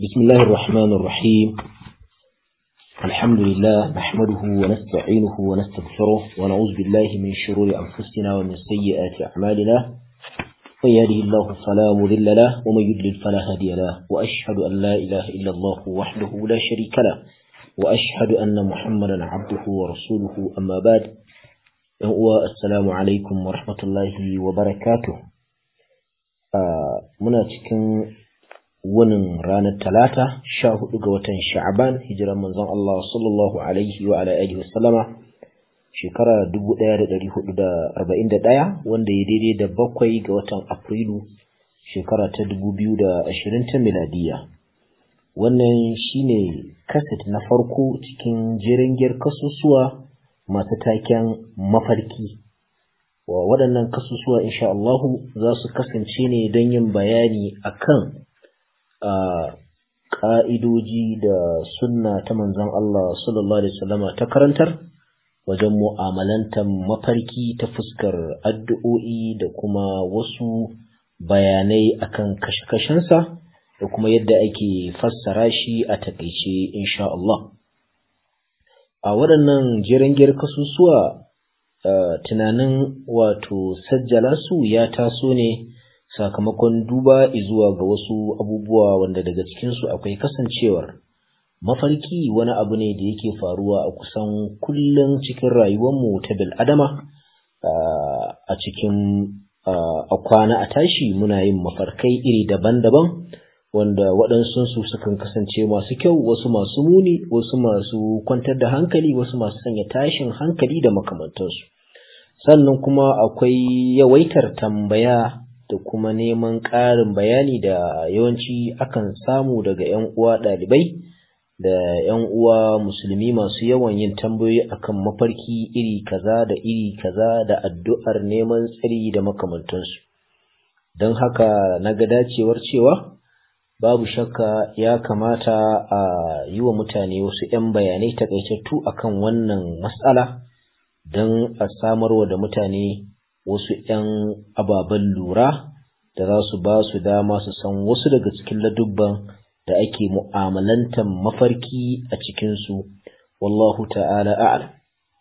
بسم الله الرحمن الرحيم الحمد لله نحمده ونستعينه ونستغفره ونعوذ بالله من شرور أنفسنا ومن سيئات أعمالنا من يهده الله فلا مضل له ومن يضلل فلا هادي له وأشهد أن لا إله إلا الله وحده لا شريك له وأشهد أن محمدا عبده ورسوله أما بعد السلام عليكم ورحمة الله وبركاته آه muna cikin wunin ranar talata sha hudu ga watan sha'aban hijiran manzon Allah sallallahu alaihi wa ala alihi wasallama shekara 1441 wanda ya daidai da bakwai ga watan afrilu shekara ta 2020 ta miladiya wannan shine kaset na farko cikin jirangiyar kasusuwa masu taken mafarki wa waɗannan kasusuwa insha Allahu za su kasance ne don yin bayani akan ƙa'idoji da sunna ta manzon Allah sallallahu Alaihi wasallama ta karantar wajen mu'amalantar mafarki ta fuskar addu'o'i da kuma wasu bayanai akan kashe-kashensa da kuma yadda ake fassara shi a takaice insha Allah. A waɗannan jirangiyar kasusuwa tunanin wato sajjala su ya taso ne sakamakon duba zuwa ga wasu abubuwa wanda daga cikinsu akwai kasancewar mafarki wani abu ne da yake faruwa a kusan kullum cikin rayuwarmu ta bil'adama a cikin a kwana a tashi muna yin mafarkai iri daban-daban wanda waɗansu sukan kasance masu kyau wasu masu muni wasu masu kwantar da hankali wasu masu sanya tashin hankali da makamantansu sannan kuma akwai yawaitar tambaya da kuma neman ƙarin bayani da yawanci akan samu daga 'yan uwa ɗalibai da 'yan uwa musulmi masu yawan yin tambayoyi akan mafarki iri kaza da iri kaza da addu'ar neman tsari da makamantansu don haka na ga dacewar cewa babu shakka ya kamata a yi wa mutane wasu 'yan bayanai takaitattu akan wannan matsala don a samarwa da mutane wasu ‘yan ababen lura da za su ba su dama su san wasu daga cikin ladubban da ake mu'amalantar mafarki a cikinsu, wallahu ta'ala a'ala.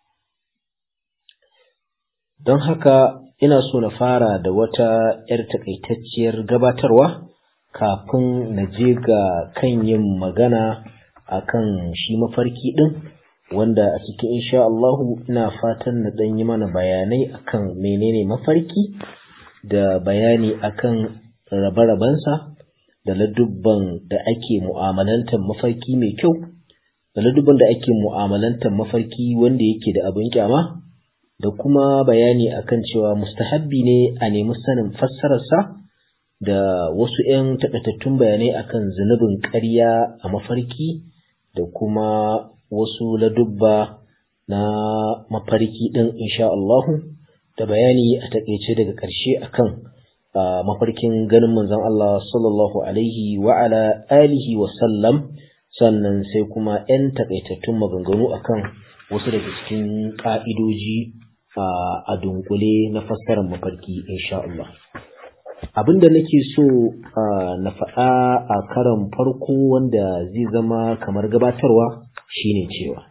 Don haka ina so na fara da wata ‘yar takaitacciyar gabatarwa kafin na je ga kan yin magana a kan shi mafarki ɗin. wanda a cikin insha Allahu ina fatan na ɗan yi mana bayanai akan menene mafarki da bayani akan rabe-rabensa da ladubban da ake mu'amalantar mafarki mai kyau da ladubban da ake mu'amalantar mafarki wanda yake da abin kyama da kuma bayani akan cewa mustahabbi ne a nemi sanin fassararsa da wasu 'yan taƙaitattun bayanai akan zunubin ƙarya a mafarki da kuma wasu ladubba na mafarki ɗin insha Allahu da bayani a takaice daga ƙarshe akan mafarkin ganin manzon Allah sallallahu alaihi wa ala alihi wa sallam sannan sai kuma 'yan takaitattun maganganu akan wasu daga cikin ƙa'idoji a dunkule na fassarar mafarki insha Allah abinda nake so na faɗa a karan farko wanda zai zama kamar gabatarwa shine cewa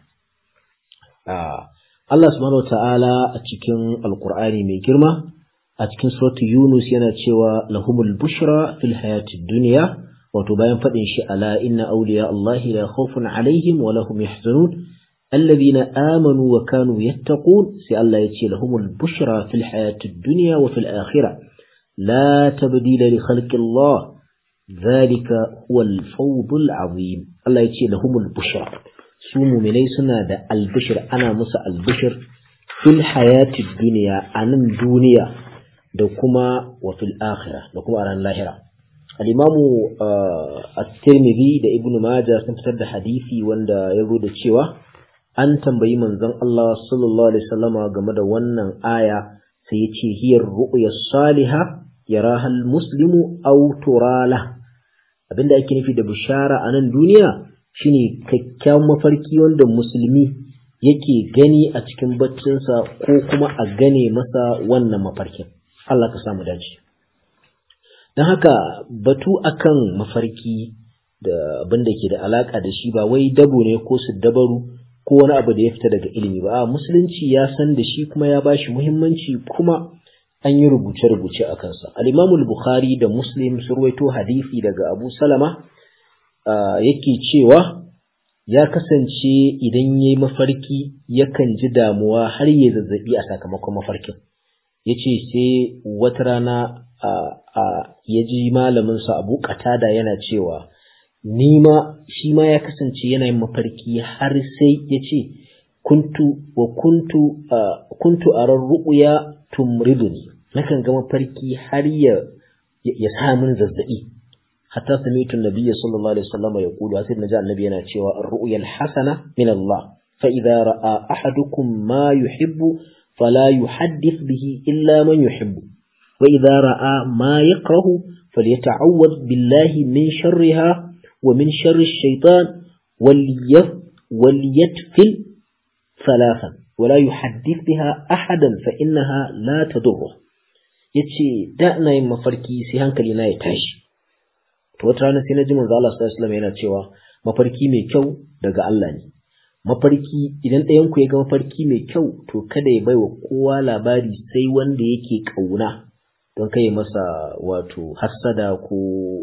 Allah subhanahu ta'ala a cikin alkur'ani mai girma a cikin suratu Yunus yana cewa lahumul bushra fil hayatid dunya wato bayan faɗin shi ala inna awliya Allah la khawfun alaihim wa lahum yahzanun alladhina amanu wa kanu yattaqun sai Allah ya ce lahumul bushra fil hayatid dunya wa fil akhirah la tabdila li khalqi Allah ذلك هو الفوض العظيم الله يتي لهم البشرى su muminai suna da albishir ana musu albishir fil hayati duniya a nan duniya da kuma wa fil akhirah da kuma a ran lahira al-imamu at-tirmidhi da ibnu majah sun fitar da hadisi wanda ya zo da cewa an tambayi manzon Allah sallallahu alaihi wasallama game da wannan aya sai ya ce hiyar ru'ya salihah yaraha al-muslimu aw turala abinda ake nufi da bishara a nan duniya shine kyakkyawan mafarki wanda musulmi yake gani a cikin baccinsa ko kuma a gane masa wannan mafarkin Allah ka samu dace don haka batu akan mafarki da abin da ke da alaka da shi ba wai dabo ne ko su dabaru ko wani abu da ya fita daga ilimi ba a musulunci ya san da shi kuma ya bashi muhimmanci kuma an yi rubuce-rubuce a kansa al-imamu bukhari da muslim sun ruwaito hadisi daga abu salama yake cewa ya kasance idan ya yi mafarki yakan ji damuwa har ya zazzabi a sakamakon mafarkin ya ce sai wata rana ya ji malaminsa abu katada yana cewa nima shi ma ya kasance yana yin mafarki har sai ya ce kuntu wa kuntu kuntu arar ru'ya tumriduni nakan ga mafarki har ya ya sa min zazzabi hatta sami'tu an-nabiy sallallahu alaihi wasallam yaqulu sai naji annabi yana cewa ar-ru'ya al-hasana min Allah fa idza ra'a ahadukum ma yuhibbu fala yuhaddith bihi illa man yuhibbu wa idza ra'a ma yakrahu falyata'awwad billahi min sharriha ومن شر الشيطان وليتفل ثلاثا ولا يحدث بها أحدا فإنها لا تضره yace da ina yin mafarki sai hankali na ya tashi to wata rana sai na ji manzo Allah sallallahu alaihi yana cewa mafarki mai kyau daga Allah ne mafarki idan ɗayan ku ya ga mafarki mai kyau to kada ya baiwa kowa labari sai wanda yake kauna don kai masa wato hassada ko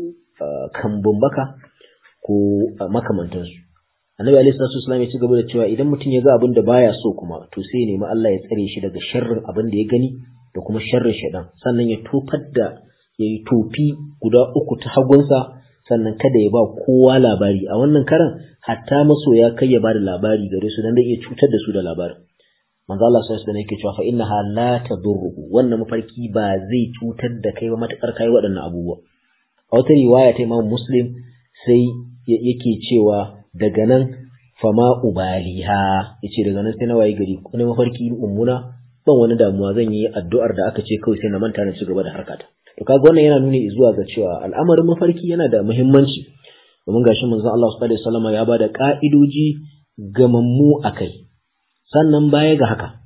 kambun baka ko makamantansu annabi alaihi salatu wasallam ya ci gaba da cewa idan mutum ya ga abin da baya so kuma to sai ya nemi Allah ya tsare shi daga sharrin abin da ya gani da kuma sharrin shaidan sannan ya tofar da ya yi tofi guda uku ta hagunsa sannan kada ya ba kowa labari a wannan karan hatta masoya kai ya ba da labari gare su dan zai iya cutar da su da labarin manzo Allah sallallahu alaihi wasallam yake cewa fa innaha la tadurruhu wannan mafarki ba zai cutar da kai ba matakar kai waɗannan abubuwa a wata riwaya ta Imam Muslim sai yake cewa daga nan fama ubaliha yace daga nan sai na waye gari ko mafarki mummuna ban wani damuwa zan yi addu'ar da aka ce kawai sai na manta na ci gaba da harkata to kaga wannan yana nuni zuwa ga cewa al'amarin mafarki yana da muhimmanci domin gashi manzon Allah sallallahu alaihi wasallam ya bada ka'idoji gamammu akai sannan baya ga haka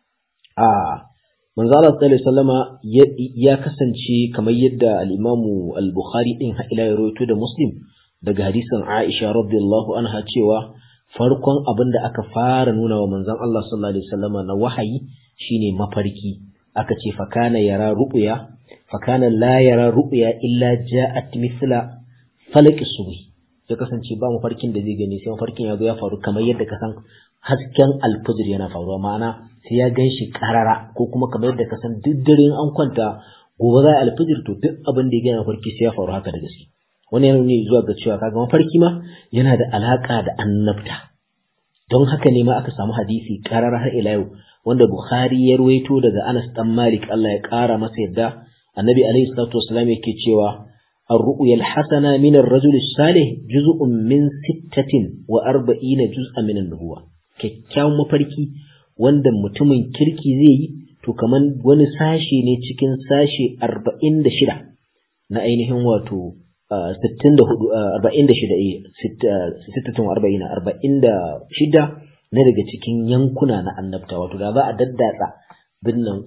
a manzo Allah sallallahu alaihi wasallama ya kasance kamar yadda al-Imam al-Bukhari din ha ila ya rawaito da Muslim daga hadisin Aisha radiyallahu anha cewa farkon abin da aka fara nuna wa manzon Allah sallallahu alaihi wasallama na wahayi shine mafarki aka ce fa kana yara ru'ya fa kana la yara ru'ya illa ja'at mithla falaq subhi ya kasance ba mafarkin da zai gani sai mafarkin ya zo ya faru kamar yadda ka san hasken alfajir yana faruwa ma'ana sai ya gan shi karara ko kuma kamar yadda ka san duk dare an kwanta gobe za a alfajir to duk abin da ya gani mafarki sai ya faru haka da gaske wani yana nuni zuwa ga cewa kaga mafarki ma yana da alaka da annabta don haka ne ma aka samu hadisi karara har ila yau wanda Bukhari ya ruwaito daga Anas dan Malik Allah ya kara masa yadda Annabi alaihi salatu wasallam yake cewa الرؤيا الحسنة من الرجل الصالح جزء من ستة وأربعين جزءا من النبوة kyakkyawan mafarki wanda mutumin kirki zai yi to kaman wani sashe ne cikin sashe arba'in da shida na ainihin wato sittin da hudu arba'in da shida sittatun arba'ina arba'in da shida na daga cikin yankuna na annabta wato da za a daddatsa binnan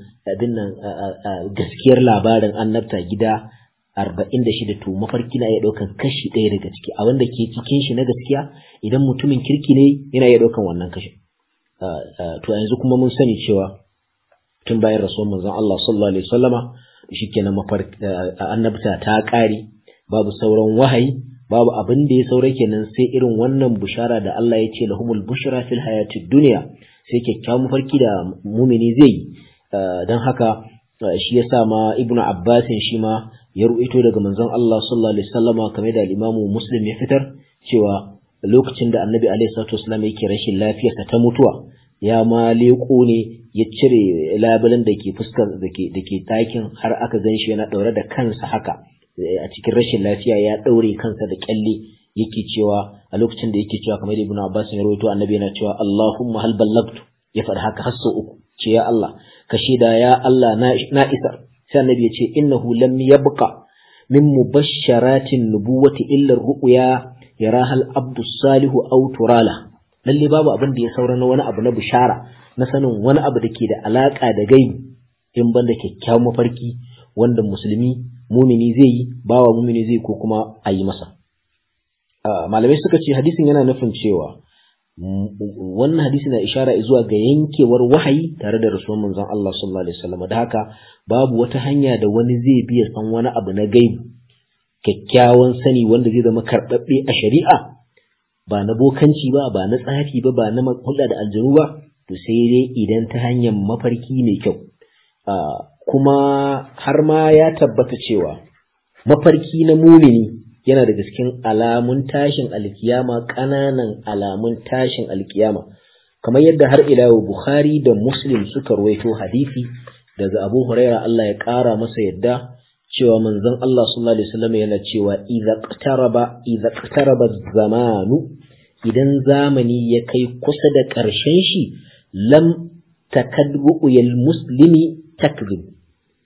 gaskiyar labarin annabta gida arba'in da shida to mafarki na iya ɗaukan kashi ɗaya daga ciki a wanda ke cikin shi na gaskiya idan mutumin kirki ne yana iya ɗaukan wannan kashin to yanzu kuma mun sani cewa tun bayan rasuwar manzon Allah sallallahu alaihi wasallama shikenan mafarki annabta ta ƙare babu sauran wahayi babu abin da ya saura kenan sai irin wannan bushara da Allah ya ce lahumul bushra fil hayatid dunya sai kyakkyawan mafarki da mumini zai yi don haka shi yasa ma ibnu abbasin shi ma ya ru'ito daga manzon Allah sallallahu alaihi wasallama kamar da al-Imam Muslim ya fitar cewa lokacin da Annabi alaihi salatu wasallam yake rashin lafiyarsa ta mutuwa ya ma leko ne ya cire labulen da ke fuskar da ke da ke ɗakin har aka gan shi yana ɗaure da kansa haka a cikin rashin lafiya ya ɗaure kansa da kyalle yake cewa a lokacin da yake cewa kamar Ibn Abbas ya rawaito Annabi yana cewa Allahumma hal ballagtu ya faɗi haka har sau uku ce ya Allah ka shaida ya Allah na isa sai annabi ya ce innahu lam yabqa min mubashsharatin nubuwati illa ru'ya yaraha al-abdu salihu aw turala lalle babu abin da ya saura na wani abu na bishara na sanin wani abu da ke da alaka da gaibi in banda kyakkyawan mafarki wanda musulmi mumini zai yi bawa mumini zai ko kuma a yi masa malamai suka ce hadisin yana nufin cewa wannan hadisi na ishara zuwa ga yankewar wahayi tare da rasuwan manzon Allah sallallahu alaihi wasallam da haka babu wata hanya da wani zai biya san wani abu na gaibu kyakkyawan sani wanda zai zama karɓaɓɓe a shari'a ba na bokanci ba ba na tsafi ba ba na hulɗa da aljanu ba to sai dai idan ta hanyar mafarki mai kyau kuma har ma ya tabbata cewa mafarki na mumini yana daga cikin alamun tashin alkiyama ƙananan alamun tashin alkiyama kamar yadda har ila Bukhari da Muslim suka ruwaito hadisi daga Abu Huraira Allah ya ƙara masa yadda cewa manzon Allah sallallahu alaihi wasallam yana cewa idza qtaraba idza qtaraba zamanu idan zamani ya kai kusa da ƙarshen shi lam takadbu yal muslimi takzib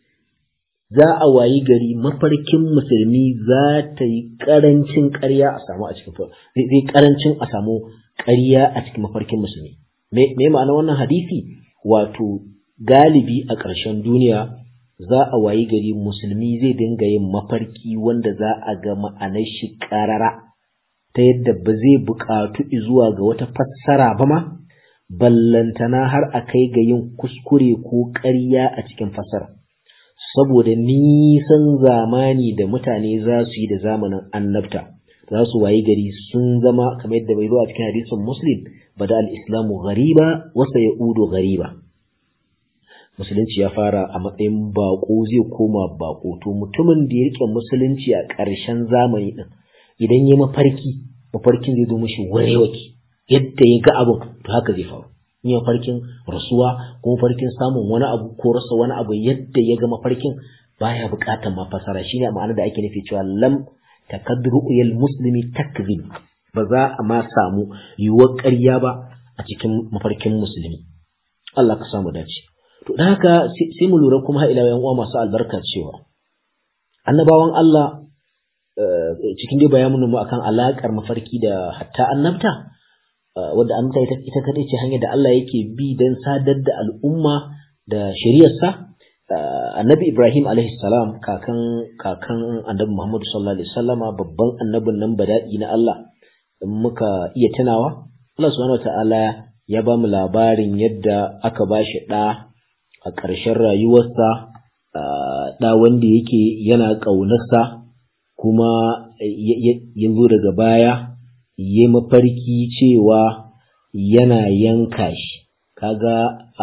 za a wayi gari mafarkin musulmi za ta yi ƙarancin ƙarya a samu a cikin zai ƙarancin a samu ƙarya a cikin mafarkin musulmi me ma'ana wannan hadisi wato galibi a ƙarshen duniya za a wayi gari musulmi zai dinga yin mafarki wanda za a ga ma'anar shi ƙarara ta yadda ba zai buƙatu zuwa ga wata fassara ba ma ballantana har a kai ga yin kuskure ko ƙarya a cikin fassara saboda nisan zamani da mutane za su yi da zamanin annabta za su wayi gari sun zama kamar yadda bai zo a cikin hadisin muslim bada al-islamu ghariba wa sayaudu ghariba musulunci ya fara a matsayin bako zai koma bako to mutumin da ya rike musulunci a ƙarshen zamani din idan ya mafarki mafarkin zai zo mishi warewaki yadda ya ga abin to haka zai faru in ya farkin rasuwa ko mafarkin samun wani abu ko rasa wani abu yadda ya ga mafarkin baya buƙatar mafasara shine ma'ana da ake nufi cewa lam takadru yal muslimi takzib ba za a ma samu yiwuwar ƙarya ba a cikin mafarkin musulmi Allah ka samu dace to da haka sai mu lura kuma ila yan uwa masu albarka cewa annabawan Allah cikin dai bayanin mu akan alakar mafarki da hatta annabta wadda annabta ita ita kadai ce hanyar da Allah yake bi dan sadar da al'umma da shari'arsa annabi Ibrahim alaihi salam kakan kakan annabi Muhammad sallallahu alaihi wasallama babban annabin nan badadi na Allah in muka iya tunawa Allah subhanahu wataala ya ba mu labarin yadda aka ba shi ɗa a ƙarshen rayuwarsa ɗa wanda yake yana ƙaunarsa kuma ya zo daga baya ya mafarki cewa yana yanka shi kaga a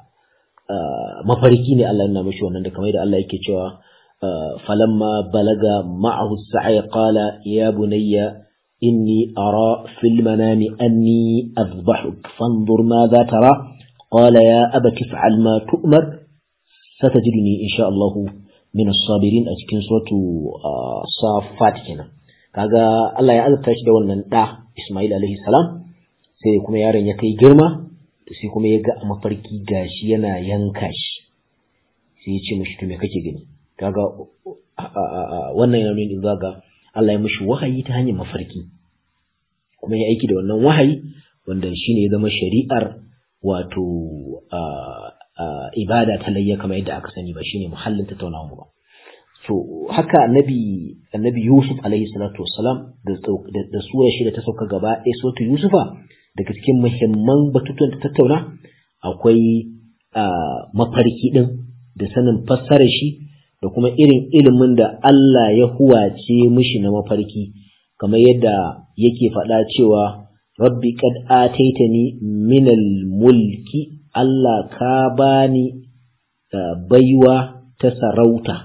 mafarki ne Allah yana mashi wannan da kamar da Allah yake cewa falamma balaga ma'ahu sa'i qala ya bunayya inni ara fil manami anni azbahuk fanzur madha tara قال يا أبت افعل ما تؤمر ستجدني إن شاء الله من الصابرين أتكين سورة صافات كنا kaga Allah ya azurta shi da wannan ɗa Ismail alaihi salam sai kuma yaron ya kai girma sai kuma ya ga a mafarki gashi yana yanka shi sai ya ce mishi to me kake gani kaga wannan yana nuni zuwa ga Allah ya mishi wahayi ta hanyar mafarki kuma ya aiki da wannan wahayi wanda shine ya zama shari'ar wato ibada ta layya kamar yadda aka sani ba shine muhallin tattaunawa mu ba so haka annabi annabi Yusuf alaihi salatu wassalam da da sura shi da ta sauka gaba ɗaya sautu Yusufa daga cikin muhimman batutuwan ta tattauna akwai mafarki din da sanin fassarar shi da kuma irin ilimin da Allah ya huwace mishi na mafarki kamar yadda yake faɗa cewa rabbi qad ataitani minal mulki Allah ka bani baiwa ta sarauta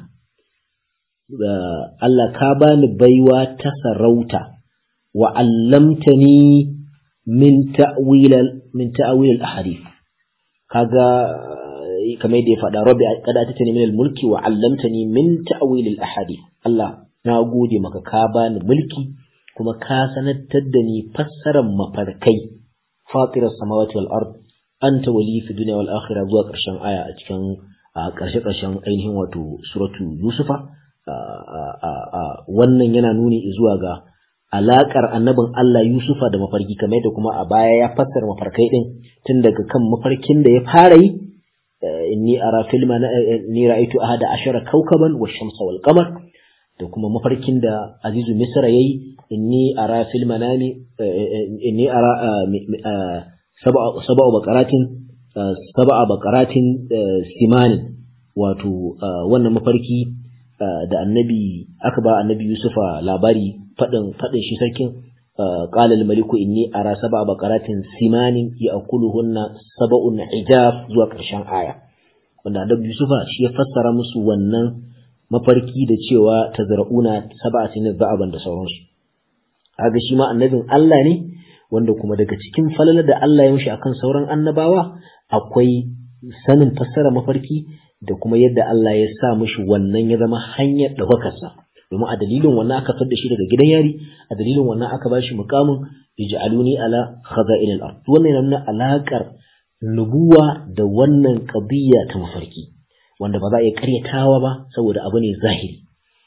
Allah ka bani baiwa ta sarauta wa allamtani min ta'wil min ta'wil al-ahadith kaga kamar yadda ya faɗa rabbi qad ataitani minal mulki wa allamtani min ta'wil al-ahadith Allah na gode maka ka bani mulki kuma ka sanattar da ni fassarar mafarkai fatirar samawati wal ard anta wali fi dunya wal akhirah zuwa ƙarshen aya a cikin ƙarshe ƙarshen ainihin wato suratu yusufa wannan yana nuni zuwa ga alaƙar annabin Allah yusufa da mafarki kamar da kuma a baya ya fassara mafarkai din tun daga kan mafarkin da ya fara yi inni ara filma ni ra'aytu ahada ashara kawkaban wash-shamsa wal qamar da kuma mafarkin da Azizu Misra yayi inni ara fil manami inni ara sab'a baqaratin sab'a baqaratin simanin wato wannan mafarki da annabi aka ba annabi Yusufa labari fadin fadin shi sarkin qala al maliku inni ara sab'a baqaratin simanin ya'kuluhunna sab'un ijaf zuwa karshen aya wanda annabi Yusufa shi ya fassara musu wannan mafarki da cewa tazra'una sab'atin za'aban da sauransu kaga shi ma annabin Allah ne wanda kuma daga cikin falala da Allah ya mishi akan sauran annabawa akwai sanin fassara mafarki da kuma yadda Allah ya sa mishi wannan ya zama hanyar ɗaukakarsa domin a dalilin wannan aka fitar da shi daga gidan yari a dalilin wannan aka bashi mukamin ij'aluni ala khaza'in al-ard wannan yana nuna alakar nubuwa da wannan qadiyya ta mafarki wanda ba za a iya karyatawa ba saboda abu ne zahiri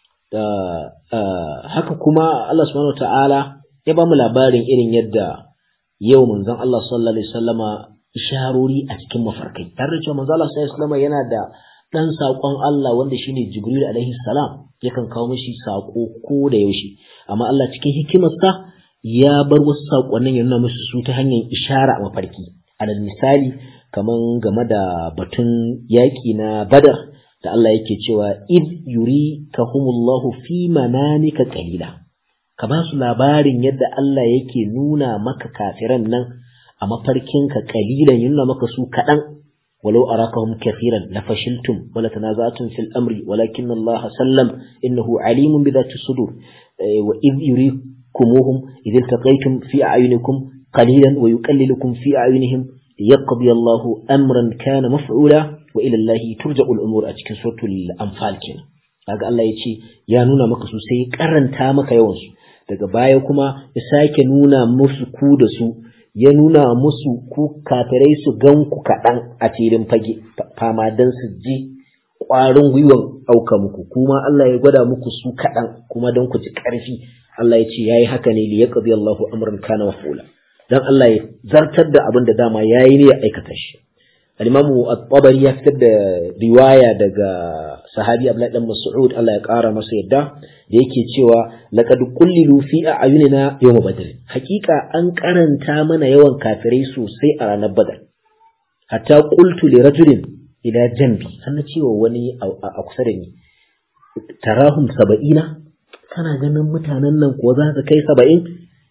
haka kuma Allah subhanahu ta'ala ya ba mu labarin irin yadda yau manzon Allah sallallahu alaihi wasallama isharori a cikin mafarkai tare da cewa manzon Allah sallallahu alaihi wasallama yana da dan sakon Allah wanda shine Jibril alaihi salam yakan kawo mishi sako ko da yaushe amma Allah cikin hikimarsa ya bar wasu sakonnin ya nuna musu su ta hanyar ishara a mafarki alal misali kaman game da batun yaki na Badar da Allah yake cewa id yurikahumullahu fi manamika qalila ka ba su labarin yadda Allah yake nuna maka kafiran nan a mafarkinka kalilan nuna maka su kaɗan walau arakahum kafiran la fashiltum wala tanaza'tum fil amri walakin Allah sallam innahu alimun bi dhati sudur wa id yurikumuhum id iltaqaytum fi a'yunikum qalilan wa yuqallilukum fi a'yunihim liyaqdi Allah amran kana maf'ula wa ila Allah turja'u al-umur a cikin suratul anfal kenan kaga Allah ya ce ya nuna maka su sai karanta maka yawan su daga baya kuma ya sake nuna musu ku da su ya nuna musu ku kafirai su gan ku kaɗan a filin fage fama don su ji ƙwarin gwiwan ɗauka muku kuma Allah ya gwada muku su kaɗan kuma don ku ji ƙarfi Allah ya ce ya yi haka ne liya ƙazi Allahu amran kana mafula don Allah ya zartar da abin da dama ya yi ne ya aikata shi al-imamu at-tabari ya fitar da riwaya daga sahabi Abdullahi dan Mas'ud Allah ya ƙara masa yadda da yake cewa laqad qullilu fi a'yunina yawm badr hakika an karanta mana yawan kafirai sosai a ranar badar hatta qultu li rajulin ila jambi an cewa wani a kusa da ni tarahum saba'ina kana ganin mutanen nan ko za su kai saba'in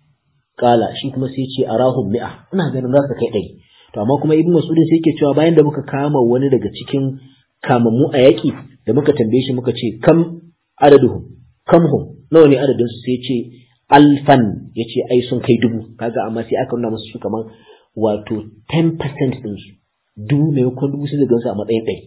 kala shi kuma sai ce arahum mi'a ina ganin za su kai ɗari to amma kuma ibnu mas'ud sai yake cewa bayan da muka kama wani daga cikin kamammu a yaƙi da muka tambaye shi muka ce kam adaduhum kamhum nawa ne adadin su sai ce alfan yace ai sun kai dubu kaga amma sai aka nuna musu su kaman wato 10% din su dubu ne ko dubu sai gansu a matsayin ɗari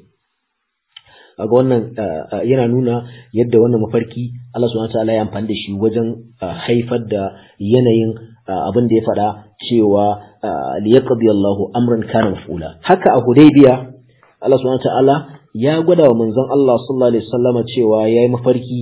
kaga wannan yana nuna yadda wannan mafarki Allah subhanahu wataala ya amfani da shi wajen haifar da yanayin abin da ya faɗa cewa liyaqdi Allahu amran kana maf'ula haka a Hudaybiya Allah subhanahu wataala ya gwada wa manzon Allah sallallahu alaihi wasallama cewa yayi mafarki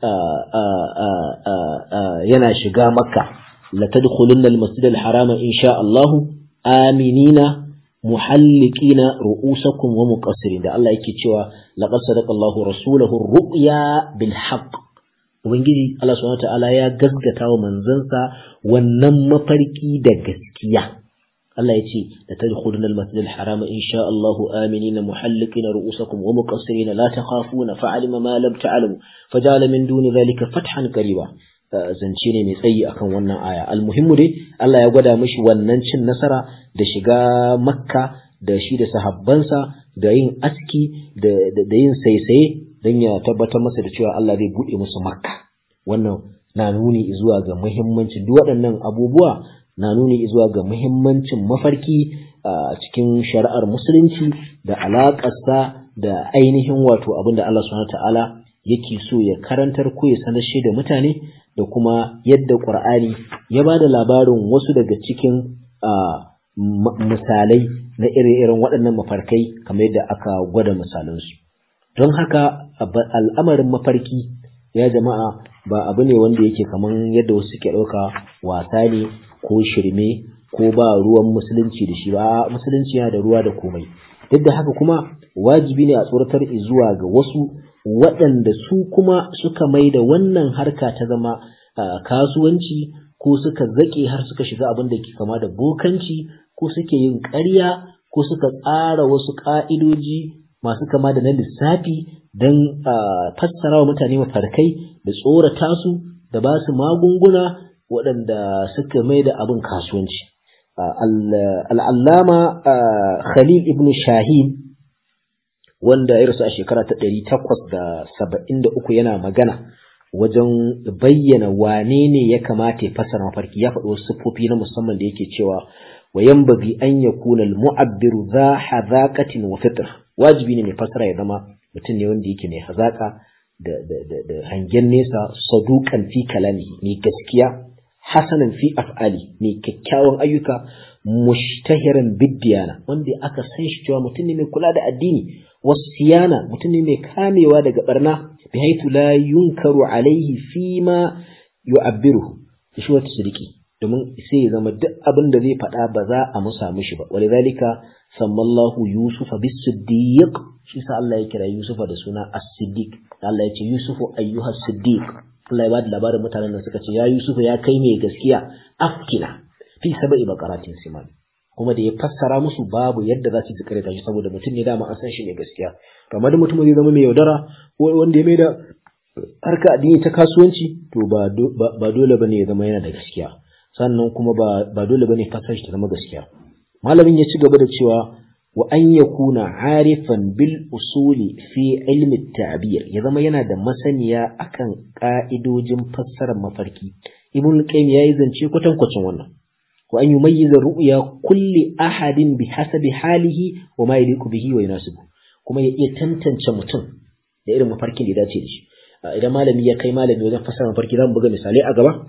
yana shiga makka la tadkhulunna al-masjid al-harama insha Allah aminina muhallikina ru'usakum wa muqassirin da Allah yake cewa laqad sadaqa Allahu rasulahu ar-ru'ya bil haqq ubangiji Allah subhanahu wataala ya gaskata wa manzansa wannan mafarki da gaskiya Allah ya ce da tadkhuluna al-masjid al-harama insha Allahu aminina muhallikina ru'usakum wa muqassirina la takhafuna fa'alima ma lam ta'lamu faja'ala min duni dhalika fathan qariba zance ne mai tsayi akan wannan aya almuhimmu dai Allah ya gwada mishi wannan cin nasara da shiga makka da shi da sahabbansa da yin aski da yin saisaye don ya tabbatar masa da cewa Allah zai buɗe musu makka wannan na nuni zuwa ga muhimmancin duk waɗannan abubuwa na nuni zuwa ga muhimmancin mafarki a cikin shari'ar musulunci da alaƙarsa da ainihin wato abin da Allah subhanahu ta'ala yake so ya karantar ko ya sanar shi da mutane da kuma yadda ƙur'ani ya ba da labarin wasu daga cikin misalai na ire-iren waɗannan mafarkai kamar yadda aka gwada misalansu don haka al'amarin mafarki ya jama'a ba abu ne wanda yake kamar yadda wasu suke ɗauka wasa ne ko shirme ko ba ruwan musulunci da shi ba musulunci yana da ruwa da komai duk da haka kuma wajibi ne a tsoratar zuwa ga wasu waɗanda su kuma suka mai da wannan harka ta zama kasuwanci ko suka zaƙe har suka shiga abin da ke kama da bokanci ko suke yin ƙarya ko suka tsara wasu ƙa'idoji masu kama da na lissafi don fassara wa mutane mafarkai da tsorata su da ba su magunguna waɗanda suka mai da abin kasuwanci. Al'allama Khalil ibn Shahin wanda ya rasu a shekara ta ɗari takwas da saba'in da uku yana magana wajen bayyana wane ne ya kamata ya fassara mafarki ya faɗi wasu siffofi na musamman da yake cewa wa yanbaghi an yakuna al-mu'abbiru dha hadaqatin wa fitr wajibi ne mai fassara ya zama mutum ne wanda yake mai hazaka da da da, da hangen nesa saduqan fi kalami mai gaskiya hasanan fi af'ali mai kyakkyawan ayyuka mushtahiran biddiyana wanda aka san shi cewa mutum ne mai kula da addini wasiyana mutum ne mai kamewa daga barna bihaitu la yunkaru alaihi fima yu'abbiruhu shi wata sidiki domin sai ya zama duk abin da zai faɗa ba za a musa mishi ba walidhalika sammallahu yusufa bis-siddiq shi sa Allah ya kira yusufa da suna as-siddiq Allah ya ce yusufu ayyuha siddiq Allah ya bada labarin mutanen da suka ce ya yusufu ya kai mai gaskiya afkina fi sab'i baqaratin siman kuma da ya fassara musu babu yadda za su ji kare shi saboda mutum ne dama an san shi ne gaskiya kamar da mutum zai zama mai yaudara wanda ya mai da harka addini ta kasuwanci to ba dole bane ya zama yana da gaskiya sannan kuma ba dole bane fassara shi ta zama gaskiya malamin ya ci gaba da cewa wa an yakuna arifan bil usuli fi ilmi ta'bir ya zama yana da masaniya akan ka'idojin fassarar mafarki ibn qayyim yayi zance kwatankwacin wannan wa an yumayyiza ru'ya kulli ahadin bi hasabi halihi wa ma yaliqu bihi wa yunasibu kuma ya iya tantance mutum da irin mafarkin da ya dace da shi idan malami ya kai malami wajen fassara mafarki zamu buga misalai a gaba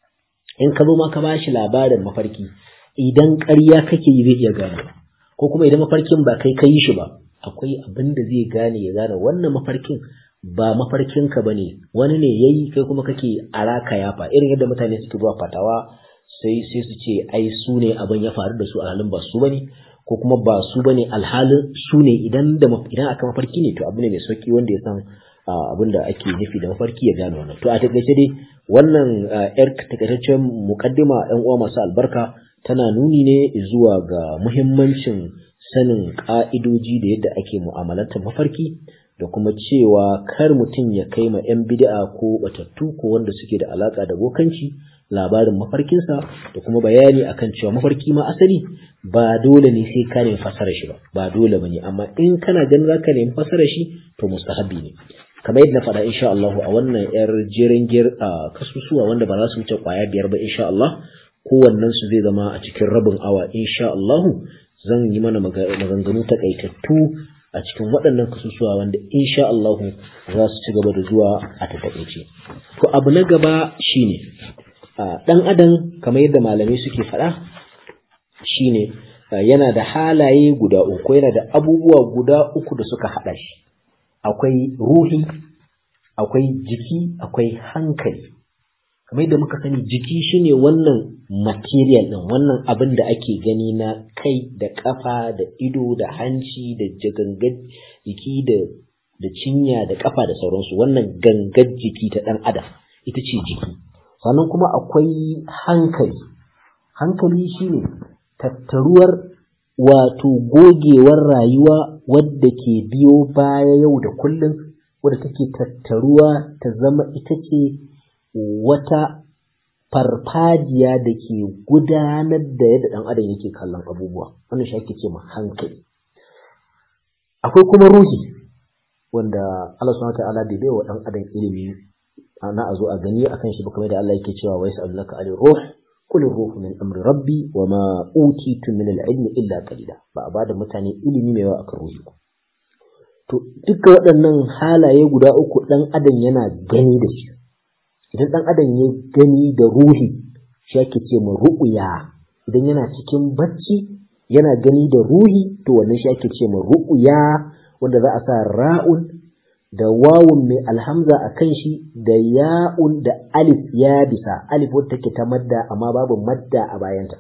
in ka zo ma ka bashi labarin mafarki idan ƙarya kake yi zai iya gane ko kuma idan mafarkin ba kai ka yi shi ba akwai abin da zai gane ya gane wannan mafarkin ba mafarkinka ba ne wani ne ya yi kai kuma kake araka yafa irin yadda mutane suke zuwa fatawa sai sai su ce ai su ne abin ya faru da su alhalin ba su bane ko kuma ba su bane alhalin su ne idan da idan aka mafarki ne to abu ne mai sauki wanda ya san abin da ake nufi da mafarki ya gane wannan to a takaice dai wannan yar takaitaccen mukaddima yan uwa masu albarka tana nuni ne zuwa ga muhimmancin sanin ka'idoji da yadda ake mu'amalantar mafarki da kuma cewa kar mutum ya kai ma 'yan bid'a ko batattu ko wanda suke da alaka da bokanci labarin mafarkinsa da kuma bayani akan cewa mafarki ma asali ba dole ne sai ka nemi fasara shi ba ba dole bane amma in kana ganin zaka nemi fasara shi to mustahabi ne kamar yadda na faɗa insha Allah a wannan yar jerin gir a kasusuwa wanda ba za su wuce kwaya biyar ba insha Allah kowannen su zai zama a cikin rabin awa insha Allah zan yi mana maganganu takaitattu a cikin waɗannan kasusuwa wanda insha Allah za su ci gaba da zuwa a takaice to abu na gaba shine ɗan adam kamar yadda malamai suke faɗa shine yana da halaye guda uku yana da abubuwa guda uku da suka haɗa shi akwai ruhi akwai jiki akwai hankali kamar yadda muka sani jiki shine wannan material ɗin wannan abin da ake gani na kai da ƙafa da ido da hanci da gangar jiki da da cinya da ƙafa da sauransu wannan gangar jiki ta ɗan adam ita ce jiki sannan kuma akwai hankali hankali shine tattaruwar wato gogewar rayuwa wadda ke biyo baya yau da kullum wadda take tattaruwa ta zama ita ce wata farfajiya da ke gudanar da yadda ɗan adam yake kallon abubuwa wannan shi ake ce ma hankali akwai kuma ruhi wanda Allah subhanahu wa ta'ala bai bai wa ɗan adam ilimi na a zo a gani akan shi ba kamar da Allah yake cewa wa yas'alunaka ali ruh qul ruhu min amri rabbi wa ma utitu min al-ilmi illa qalila ba a bada mutane ilimi mai yawa akan ruhi ba to duka waɗannan halaye guda uku dan adam yana gani da shi idan dan adam ya gani da ruhi shi ake ce ma ru'ya idan yana cikin bacci yana gani da ruhi to wannan shi ake ce ma ru'ya wanda za a sa ra'un da wawun mai alhamza a kan shi da ya'un da alif ya bisa alif wadda take ta madda amma babu madda a bayanta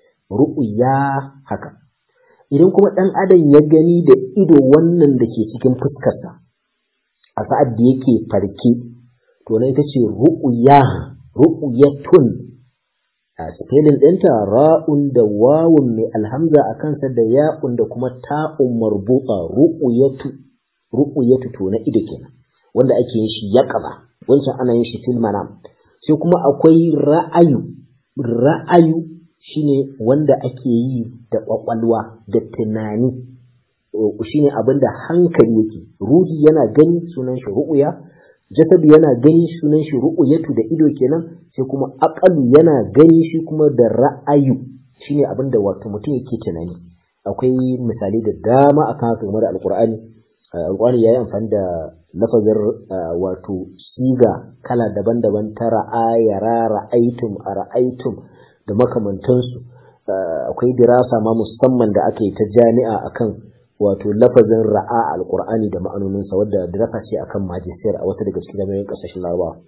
ru'ya haka idan kuma ɗan adam ya gani da ido wannan da ke cikin fuskarsa a sa'ad da yake farke to na ita ce ru'ya ru'yatun a spelling ɗinta ra'un da wawun mai alhamza a kansa da ya'un da kuma ta'un marbuta ru'yatu ru'yatu to na ido kenan wanda ake yin shi yaqaba wancan ana yin shi fil manam sai kuma akwai ra'ayu ra'ayu shine wanda ake yi da kwakwalwa da tunani shine abin da hankali yake ruhi yana gani sunan shi ru'uya jasadu yana gani sunan shi ru'uyatu da ido kenan sai kuma aqalu yana gani shi kuma da ra'ayu shine abin da wato mutum yake tunani akwai misalai da dama akan haka game da alqur'ani alqur'ani yayi amfani da lafazin wato siga kala daban-daban ta ra'a yara ra'aitum ara'aitum da makamantansu akwai dirasa ma musamman da aka yi ta jami'a akan wato lafazin ra'a alqur'ani da ma'anoninsa wadda dirasa ce akan majisiyar a wata daga cikin jami'an kasashen larabawa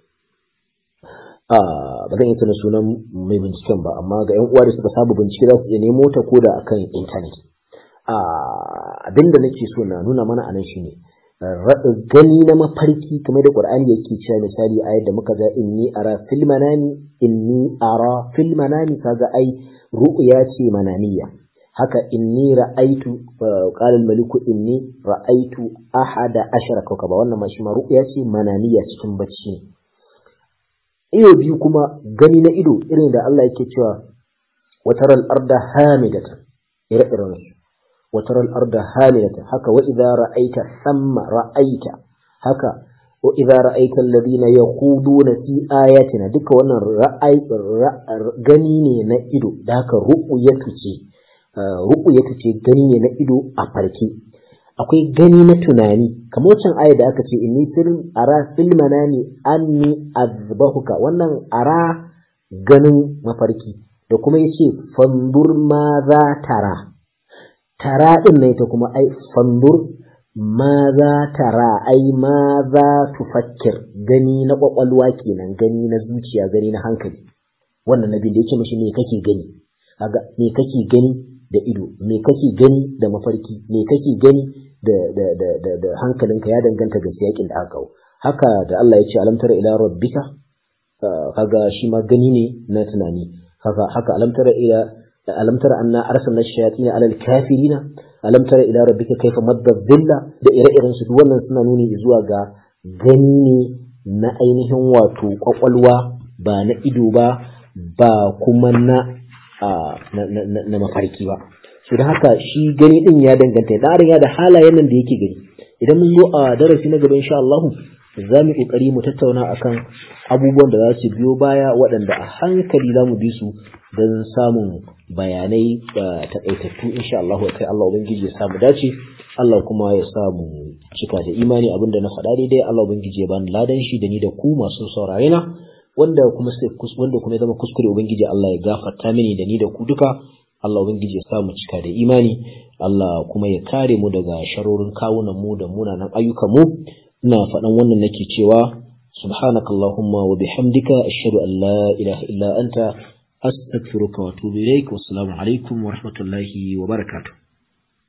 ba zan yi tuna sunan mai binciken ba amma ga 'yan uwa da suka saba bincike za su iya nemo ta ko da akan intanet abinda nake so na nuna mana anan shine gani na mafarki kamar da Qur'ani yake cewa misali ayat da muka ga inni ara fil manami inni ara fil manami kaga ai ru'ya ce mananiya haka inni ra'aitu qala al maliku inni ra'aitu ahada ashara kawkaba wannan ma shi ma ru'ya ce mananiya cikin bacci iyo biyu kuma gani na ido irin da Allah yake cewa wataral arda hamidatan ire-iren su وترى الأرض هاملة هكا وإذا رأيت ثم رأيت هكا وإذا رأيت الذين يخوضون في آياتنا دك وانا رأي غنيني نئدو داك رؤية تي رؤية تي غنيني نئدو أفركي akwai gani na tunani kamar wancan aya da aka ce inni film ara fil manani anni azbahuka wannan ara ganin mafarki da kuma yace fandur ma za tara tara ɗin na ita kuma ai fandur ma za tara ai ma za tufakkir gani na ƙwaƙwalwa kenan gani na zuciya gani na hankali wannan nabin da yake mashi me kake gani kaga me kake gani da ido me kake gani da mafarki me kake gani da da da da, da hankalinka ya danganta ga siyakin da aka kawo haka da Allah ya ce alam tara ila rabbika kaga shi ma gani ne na tunani haka haka alam tara ila ألم تر أن أرسلنا الشياطين على الكافرين ألم تر إلى ربك كيف مد الظل da ire-iren su wannan suna nuni zuwa ga gani na ainihin wato kwakwalwa ba na ido ba ba kuma na na mafarki ba su da haka shi gani din ya danganta da ya da halayen nan da yake gani idan mun zo a darasi na gaba insha Allah za mu kokari mu tattauna akan abubuwan da za su biyo baya waɗanda a hankali za mu bi su don samun bayanai da takaitattu insha Allah kai Allah ubangiji ya samu dace Allah kuma ya samu cika da imani abinda na faɗa daidai Allah ubangiji ya bani ladan shi da ni da ku masu saurare na wanda kuma sai wanda kuma ya zama kuskure ubangiji Allah ya gafarta mini da ni da ku duka Allah ubangiji ya samu cika da imani Allah kuma ya kare mu daga sharorin kawunan mu da munanan ayyukan mu ina faɗan wannan nake cewa subhanakallahumma wa bihamdika ashhadu an la ilaha illa anta astaghfiruka wa atubu ilaik wassalamu alaikum wa rahmatullahi wa barakatuh